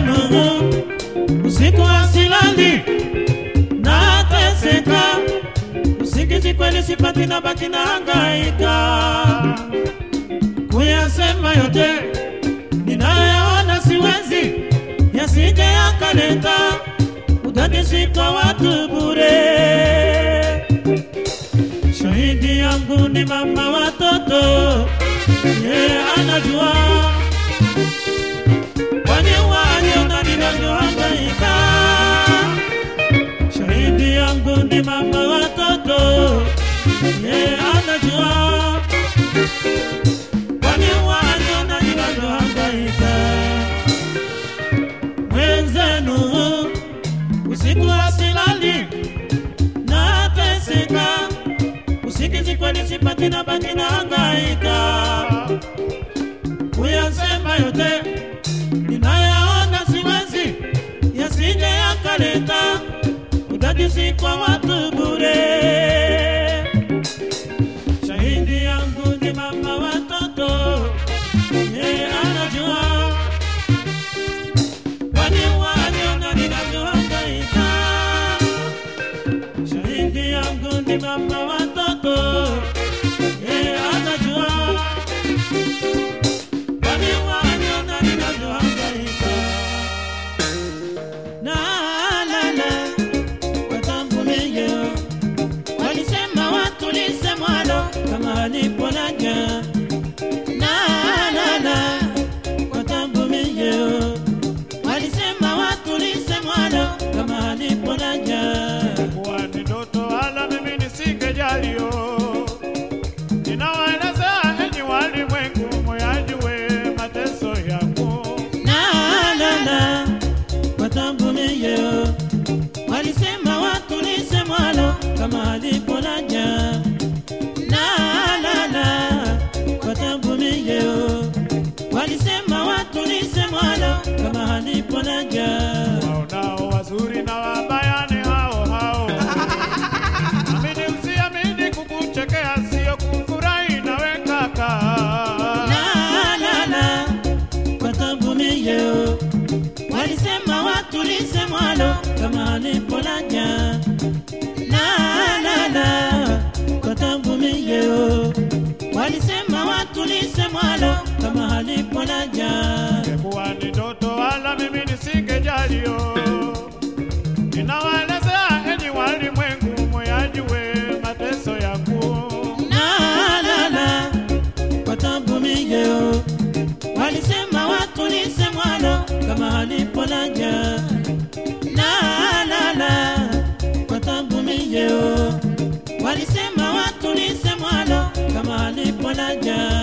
mwenzenu usiku asilali nateseka usingizi kweli sipati na baki na hangaika kuyasema yote ninayoyaona siwezi yasije yakaleta udadisi kwa watu bure shahidi yangu ni mama watoto yeye anajua kwani waliona ninavyohangaika shahidi yangu ni mama watoto yeye anajua kwani waliona ninavyohangaika mwenzenu usiku asilali nateseka usingizi kweli sipati na baki na hangaika kuyasema yote ninayaona siwezi yasije yakaleta udadisi kwa watu bure shahidi yangu ni mama watoto yeye anajua kwani waliona ninavyohangaika shahidi yangu ni mama watoto yeye anajua kwani waliona ninavyohangaika na la la watambulie walisema watulise mwalo kama alipolaja na la la watambulie walisema watulise mwalo kama alipolaja kuwa ni ndoto wala mimi nisingejalio. Ninawaeleza enyi walimwengu, moyajue mateso yangu. na la la watambulie walisema watulise mwalo kama alipolaja na la la watambulie walisema watulise mwalo kama alipolaja Waonao wazuri na wabaya ni hao hao. Amini usiamini, kukuchekea sio kufurahi nawe kaka. La, la, la, watambulie walisema watulise mwalo kama alipolaja la la la watambulie walisema watulise mwalo kama alipolaja Kuwa ni ndoto wala mimi nisingejalio. Ninawaelezea enyi walimwengu, moyajue mateso yangu. la la la watambulie walisema watulise mwalo kama alipolaja la la la watambulie walisema watulise mwalo kama alipolaja